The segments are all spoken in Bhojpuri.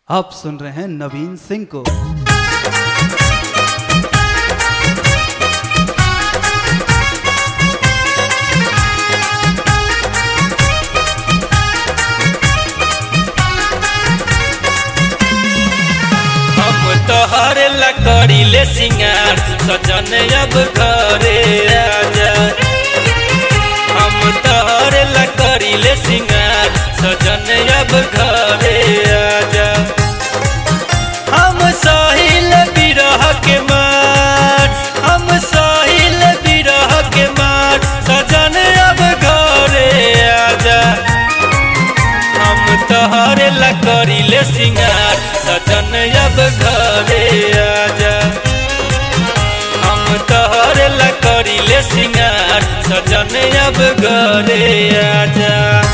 आप सुन रहे हैं नवीन सिंह को हम तोहर लकड़ी ले सिंगार सजन अब घरे आजा हम तोहर लकड़ी ले सिंगार सजन अब घरे आजा हम साहिल बिरह के मार हम साहिल बिरह के मार सजन अब घरे आजा हम तोहरे लकड़ी ले सिंगार सजन अब घरे आजा हम तोहरे लकड़ी ले सिंगार सजन अब घरे आजा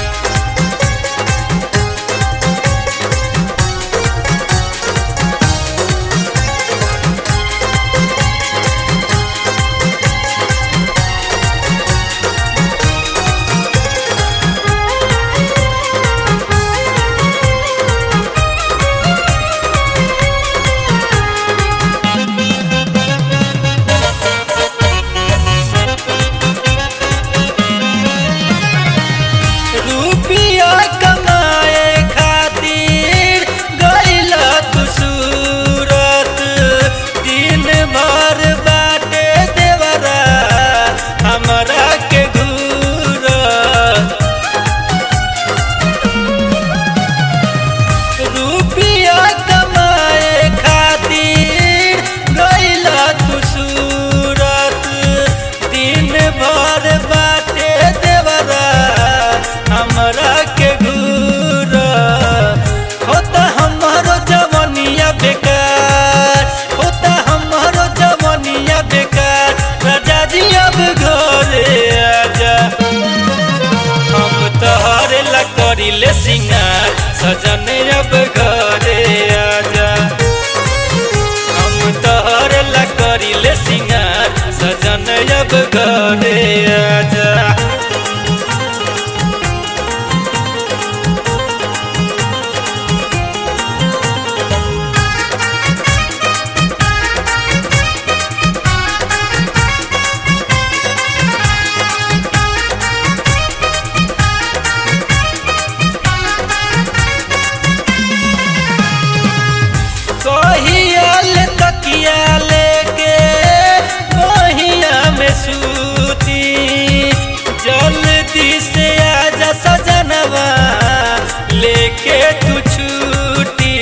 रुपिया कमाए खातिर गईला तू सूरत दिन भर बाटे देवरा हमरा के घूरत रुपिया कमाए खातिर गईला तू सूरत दिन भर बाटे देवरा हमरा के घूर होता हमारो जवनिया बेकार होता हमारो जवनिया बेकार राजा जी अब घरे आजा हम तोहरे लकड़ी ले सिंगार सजन अब घरे आजा हम तोहरे लकड़ी ले सिंगार सजन अब घरे आजा कहियाल तकिया लेके बहिया में सूती जल्दी से आजा सजनवा लेके तू छूटी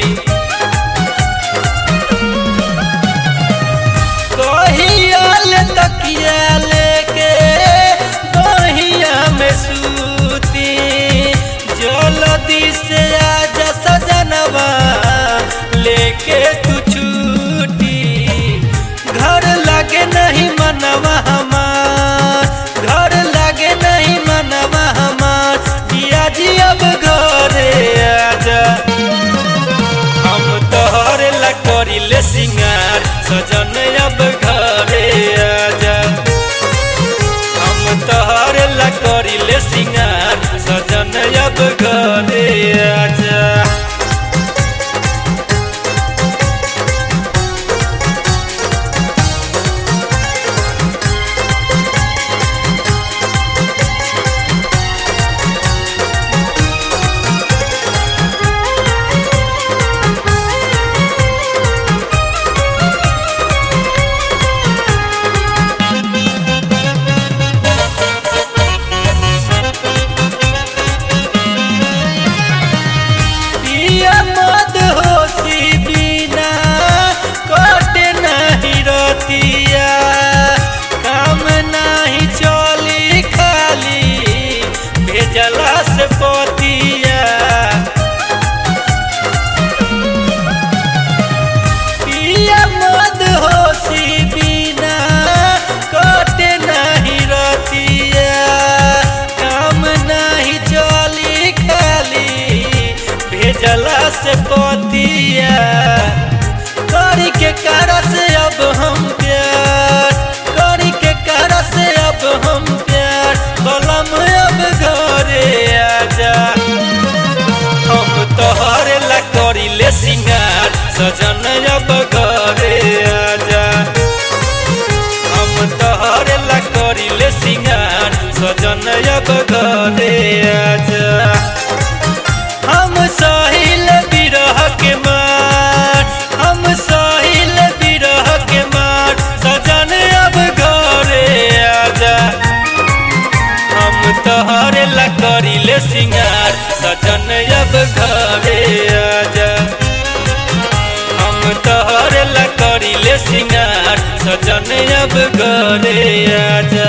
कहियाल तकिया लेके बहिया में सूती जल्दी से आजा सजनवा लेके तू छूटी घर लगे नहीं मनवा हमार घर लगे नहीं मनवा हमार पिया जी अब घरे आजा हम तोहरे लकड़ी ले सिंगार सजन अब घरे आजा हम तोहरे लकड़ी ले सिंगार सजन अब घरे आजा पिया मद होशी बिना कटे नहीं रतिया काम नहीं चली खाली भेजला से पतिया पिया मद होशी बिना कटे नहीं रतिया काम नहीं चली खाली भेजला से पतिया करी के cara से अब हम प्यार करी के cara से अब हम प्यार कलम अब घरे आजा हम तोहरे ला करी ले अब घरे आजा हम साहिल बिरह के मार हम साहिल बिरह के मार सजन अब घरे आजा हम तोहरे ला करिले सिंगार सजन अब घरे आजा हम तोहरे ला करिले सिंगार सजन अब घरे आजा